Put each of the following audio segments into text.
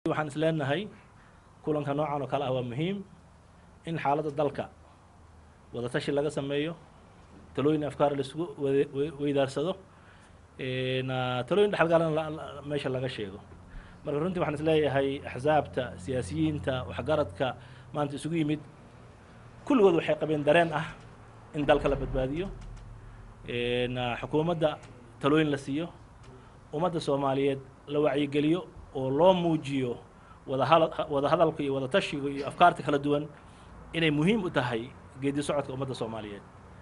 waxaan is leenahay kulanka noocan oo kale ah waa muhiim in xaaladda dalka wadatashi laga sameeyo talooyin afkaar laisugu wade- we- weydaarsado na talooyin dhexalgalana la- la- meesha laga sheego marka runtii waxaan is leeyahay axsaabta siyaasiyiinta waxgaradka maanta isugu yimid kulligood waxay qabeen dareen ah in dalka la badbaadiyo na xukuumadda talooyin la siiyo ummadda soomaaliyeed la wacyigeliyo oo loo muujiyo wadahal wada hadalka iyo wada tashiga iyo afkaarta kala duwan inay muhiim u tahay geedi socodka ummadda soomaaliyeed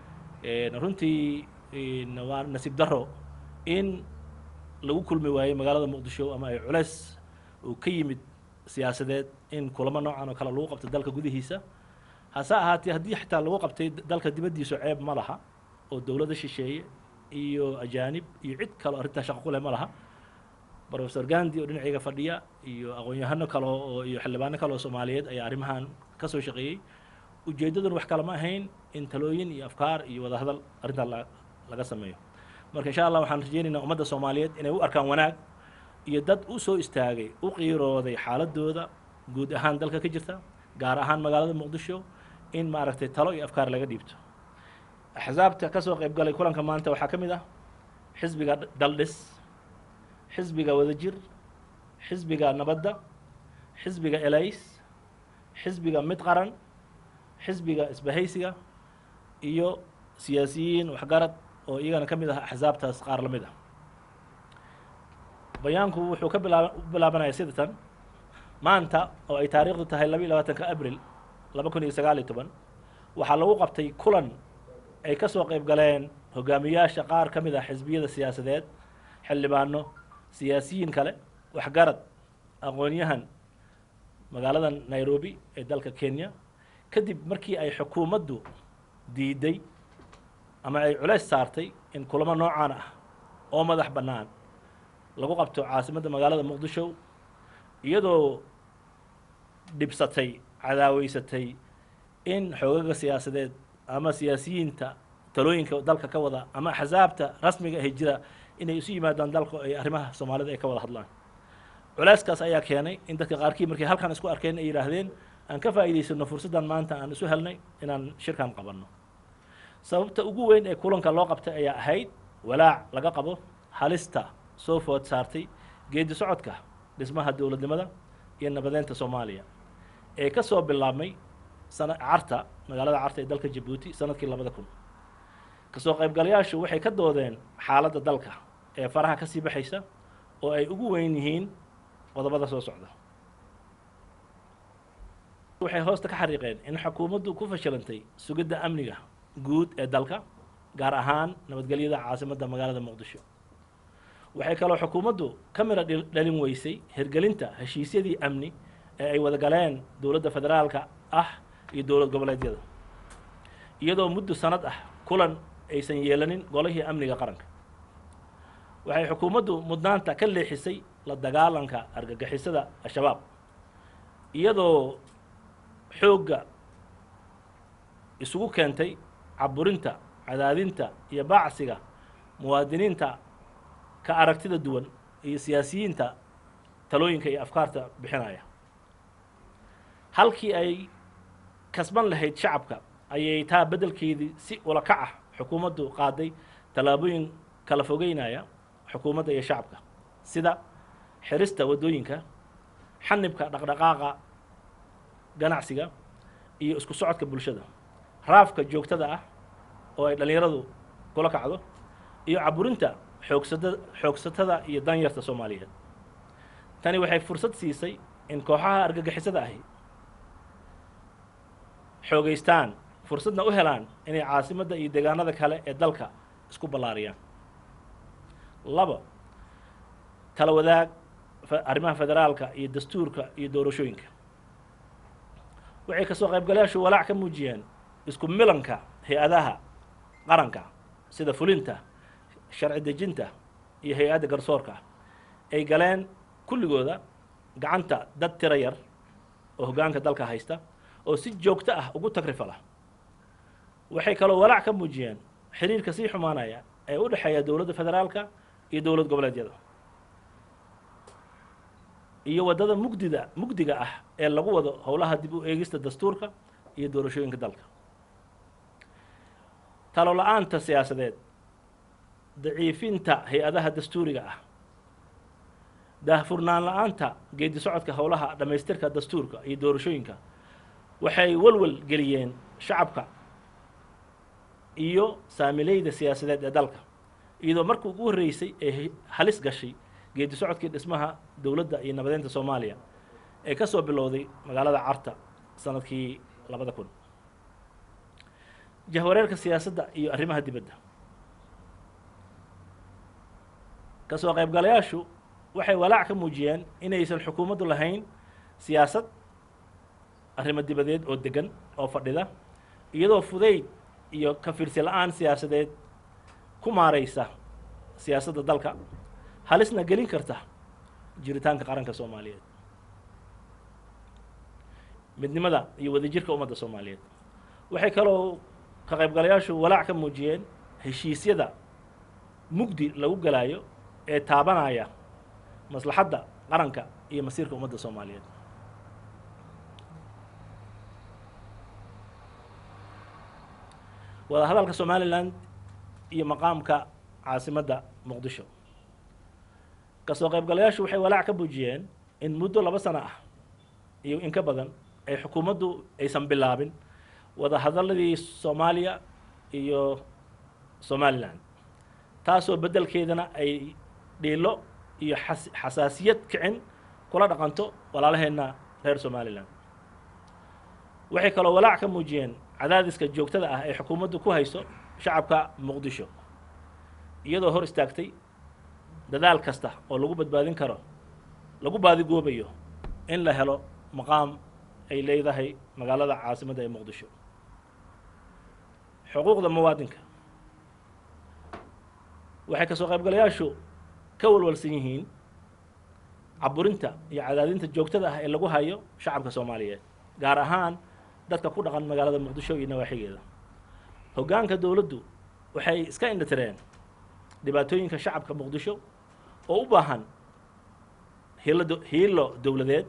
runtii waa nasiib daro in lagu kulmi waayey magaalada muqdisho ama ay culeys uu ka yimid siyaasadeed in kulamo noocan oo kale lagu qabto dalka gudihiisa hase ahaatee haddii xitaa lagu qabtay dalka dibaddiisu ceeb ma laha oo dowladda shisheeye iyo ajaanib iyo cid kale oo arrintaa shaqo ku leh ma laha professor gandi oo dhinacayga fadhiya iyo aqoon-yahano kale oo iyo xildhibaano kale oo soomaaliyeed ayaa arrimahan ka soo shaqeeyey ujeeddaduna wax kale ma ahayn in talooyin iyo afkaar iyo wadahadal arrintaa la laga sameeyo marka insha allah waxaan rajeynaynaa ummadda soomaaliyeed inay u arkaan wanaag iyo dad u soo istaagay u qiirooday xaaladooda guud ahaan dalka ka jirta gaar ahaan magaalada muqdisho in maaragtay talo iyo afkaar laga dhiibto axsaabta ka soo qayb galay kulanka maanta waxaa ka mid ah xisbiga daldhis xisbiga wadajir xisbiga nabadda xisbiga elays xisbiga mid qaran xisbiga isbahaysiga iyo siyaasiyiin waxgarad oo iyagana ka mid ah axsaabtaas qaar la mid ah bayaanku wuxuu ka bilaa u bilaabanaya sida tan maanta oo ay taariikhdu tahay laba iyo labaatanka abril laba kun iyo sagaal iyo toban waxaa lagu qabtay kulan ay ka soo qayb galeen hogaamiyaasha qaar ka mid ah xisbiyada siyaasadeed xildhibaano siyaasiyiin kale waxgarad aqoon-yahan magaalada nairobi ee dalka kenya kadib markii ay xukuumaddu diiday ama ay culays saartay in kulamo noocaan ah oo madax bannaan lagu qabto caasimadda magaalada muqdisho iyadoo dhibsatay cadaaweysatay in xoogaga siyaasadeed ama siyaasiyiinta talooyinka dalka ka wada ama axsaabta rasmiga ahi jira inay isu yimaadaan dalka ay arrimaha soomaalida ay ka wada hadlaan culeyskaas ayaa keenay in dadka qaarkii markay halkan isku arkeen ay yidhaahdeen aan ka faa'iidaysano fursaddan maanta aan isu helnay inaan shirkan qabanno sababta ugu weyn ee kulanka loo qabtay ayaa ahayd walaac laga qabo halista soo food saartay geedi socodka dhismaha dowladnimada iyo nabadeynta soomaaliya ee ka soo bilaabmay sana carta magaalada carta ee dalka jabuuti sanadkii labada kun kasoo qaybgalayaashu waxay ka doodeen xaaladda dalka ee faraha ka sii baxaysa oo ay ugu weyn yihiin qodobada soo socda waxay hoosta ka xariiqeen in xukuumaddu ku fashilantay sugidda amniga guud ee dalka gaar ahaan nabadgelyada caasimadda magaalada muqdisho waxay kaloo xukuumaddu ka mira dhalin weysay hirgelinta heshiisyadii amni ee ay wada galeen dowladda federaalka ah iyo dowlad goboleedyada iyadoo muddo sanad ah kulan aysan yeelanin golihii amniga qaranka waxay xukuumaddu mudnaanta ka leexisay la dagaalanka argagixisada al-shabaab iyadoo xoogga isugu keentay caburinta cadaadinta iyo baacsiga muwaadiniinta ka aragtida duwan iyo siyaasiyiinta talooyinka iyo afkaarta bixinaya halkii ay kasban lahayd shacabka ayay taa beddelkeedii si ula kac ah xukuumaddu qaaday tallaabooyin kala fogeynaya xukuumadda iyo shacabka sida xirista waddooyinka xanibka dhaqdhaqaaqa ganacsiga iyo isku socodka bulshada raafka joogtada ah oo ay dhallinyaradu kula kacdo iyo caburinta xoogsada xoogsatada iyo danyarta soomaaliyeed tani waxay fursad siisay in kooxaha argagixisada ahi xoogeystaan fursadna u helaan inay caasimadda iyo deegaanada kale ee dalka isku ballaariyaan labo tala wadaag arrimaha federaalka iyo dastuurka iyo doorashooyinka waxay kasoo qaybgalayaashu walaac ka muujiyeen isku milanka hay-adaha qaranka sida fulinta sharci dejinta iyo hay-adda garsoorka ay galeen kulligooda gacanta dad tiro yar oo hoggaanka dalka haysta oo si joogto ah ugu tagrifala waxay kaloo walaac ka muujiyeen xiriirka sii xumaanaya ee u dhexeeya dowladda federaalka iyo dowlad goboleedyada iyo waddada mugdida mugdiga ah ee lagu wado howlaha dib u eegista dastuurka iyo doorashooyinka dalka talo la-aanta siyaasadeed daciifinta hay-adaha dastuuriga ah daahfurnaan la-aanta geedi socodka howlaha dhammaystirka dastuurka iyo doorashooyinka waxay walwal geliyeen shacabka iyo saamileyda siyaasadeed ee dalka iyadoo markii ugu horreysay ee halis gashay geedi socodkii dhismaha dowladda iyo nabadeynta soomaaliya ee ka soo bilowday magaalada carta sanadkii labada kun jahwareerka siyaasadda iyo arrimaha dibadda ka soo qaybgalayaashu waxay walaac ka muujiyeen inaysan xukuumaddu lahayn siyaasad arrimo dibadeed oo degan oo fadhida iyadoo fudayd iyo ka fiirsi la-aan siyaasadeed ku maaraysa siyaasadda dalka halisna gelin karta jiritaanka qaranka soomaaliyeed midnimada iyo wadajirka ummadda soomaaliyeed waxay kaloo ka qaybgalayaashu walaac ka muujiyeen heshiisyada mugdi lagu galaayo ee taabanaya maslaxadda qaranka iyo masiirka ummadda soomaaliyeed wada hadalka somalilan iyo maqaamka caasimadda muqdisho kasoo qaybgalayaashu waxay walaac ka muujiyeen in muddo laba sano ah iyo in ka badan ay xukuumaddu aysan bilaabin wada hadaladii soomaaliya iyo somalilan taasoo beddelkeedana ay dhiilo iyo xas xasaasiyad kicin kula dhaqanto walaalaheenna reer somalilan waxay kaloo walaac ka muujiyeen cadaadiska joogtada ah ee xukuumaddu ku hayso shacabka muqdisho iyadoo hor istaagtay dadaal kasta oo lagu badbaadin karo lagu baadigoobayo in la helo maqaam ay leedahay magaalada caasimadda ee muqdisho xuquuqda muwaadinka waxay kasoo qaybgalayaashu ka walwalsan yihiin caburinta iyo cadaadinta joogtada ah ee lagu hayo shacabka soomaaliyeed gaar ahaan dadka ku dhaqan magaalada muqdisho iyo nawaaxigeeda hoggaanka dowladdu waxay iska indhatireen dhibaatooyinka shacabka muqdisho oo u baahan hiilo hiilo dowladeed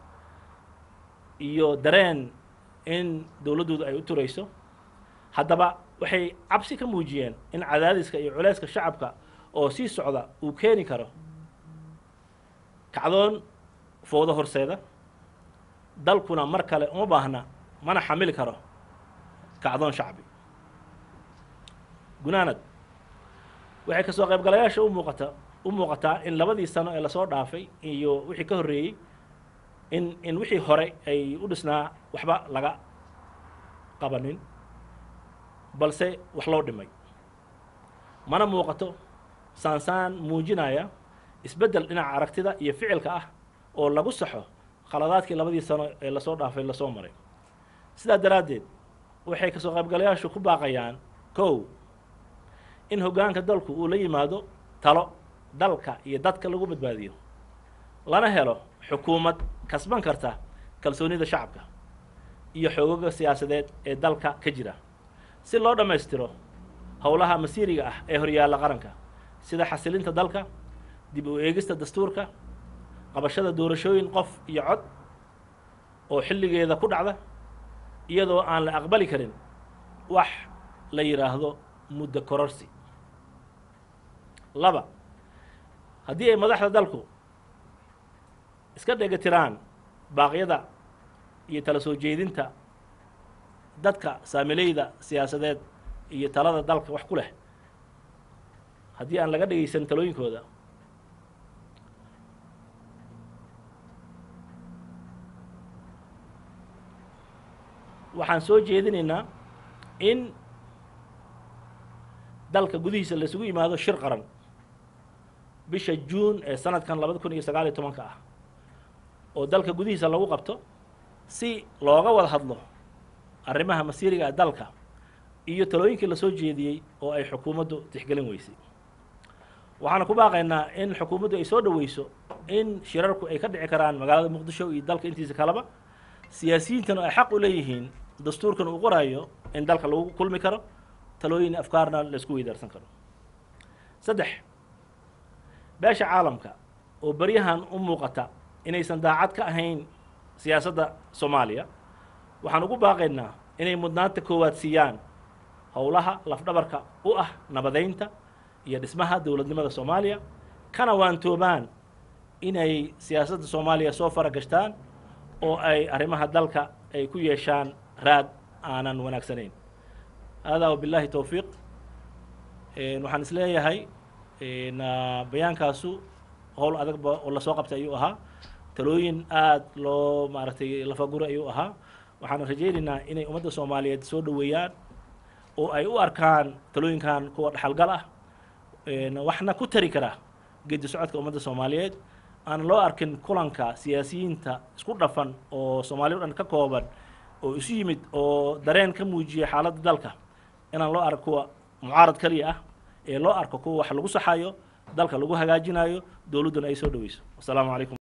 iyo dareen in dowladdoodu ay u turayso haddaba waxay cabsi ka muujiyeen in cadaadiska iyo culayska shacabka oo sii socda uu keeni karo kacdoon fowdo horseeda dalkuna mar kale uma baahna mana xamili karo kacdoon shacbi gunaanad waxay kasoo qaybgalayaasha u muuqata u muuqataa in labadii sano ee lasoo dhaafay iyo wixii ka horreeyey in in wixii hore ay u dhisnaa waxba laga qabanin balse wax loo dhimay mana muuqato saansaan muujinaya isbeddel dhinaca aragtida iyo ficilka ah oo lagu saxo khaladaadkii labadii sano ee lasoo dhaafay lasoo maray sidaa daraaddeed waxay kasoo qaybgalayaashu ku baaqayaan kow in hoggaanka dalku uu la yimaado talo dalka iyo dadka lagu badbaadiyo lana helo xukuumad kasban karta kalsoonida shacabka iyo xoogaga siyaasadeed ee dalka ka jira si loo dhammaystiro howlaha masiiriga ah ee horyaalla qaranka sida xasilinta dalka dib u eegista dastuurka qabashada doorashooyin qof iyo cod oo xilligeeda ku dhacda iyadoo aan la aqbali karin wax la yidhaahdo muddo kororsi laba haddii ay madaxda dalku iska dhegatiraan baaqyada iyo tala soo jeedinta dadka saamileyda siyaasadeed iyo talada dalka wax ku leh haddii aan laga dhegaysan talooyinkooda waxaan soo jeedinaynaa in dalka gudihiisa laisugu yimaado shir qaran bisha juun ee sanadkan labada kun iyo sagaal iyo tobanka ah oo dalka gudihiisa lagu qabto si looga wada hadlo arrimaha masiiriga dalka iyo talooyinkii lasoo jeediyey oo ay xukuumaddu tixgelin weysay waxaana ku baaqaynaa in xukuumaddu ay soo dhoweyso in shirarku ay ka dhici karaan magaalada muqdisho iyo dalka intiisa kaleba siyaasiyiintana ay xaq u leeyihiin dastuurkan uu qoraayo in dalka lagu kulmi karo talooyin afkaarna la isku weydaarsan karo saddex beesha caalamka oo beryahan u muuqata inaysan daacad ka ahayn siyaasadda soomaaliya waxaan ugu baaqaynaa inay mudnaanta koowaad siiyaan howlaha lafdhabarka u ah nabadeynta iyo dhismaha dowladnimada soomaaliya kana waantoobaan inay siyaasadda soomaaliya soo fara gashtaan oo ay arrimaha dalka ay ku yeeshaan raad aanan wanaagsanayn haadaa wabilaahi towfiiq waxaan isleeyahay bayaankaasu howl adagba oo lasoo qabtay ayuu ahaa talooyin aada loo maaragtay lafaguri ayuu ahaa waxaan rajaynaynaa inay ummadda soomaaliyeed soo dhoweeyaan oo ay u arkaan talooyinkan kuwa dhaxalgal ah waxna ku tari kara geedi socodka ummadda soomaaliyeed aan loo arkin kulanka siyaasiyiinta isku dhafan oo soomaaliya o dhan ka kooban oo isu yimid oo dareen ka muujiyay xaaladda dalka inaan loo arko kuwa mucaarad keliya ah ee loo arko kuwa wax lagu saxayo dalka lagu hagaajinayo dowladduna ay soo dhoweyso wasalaamu calaykum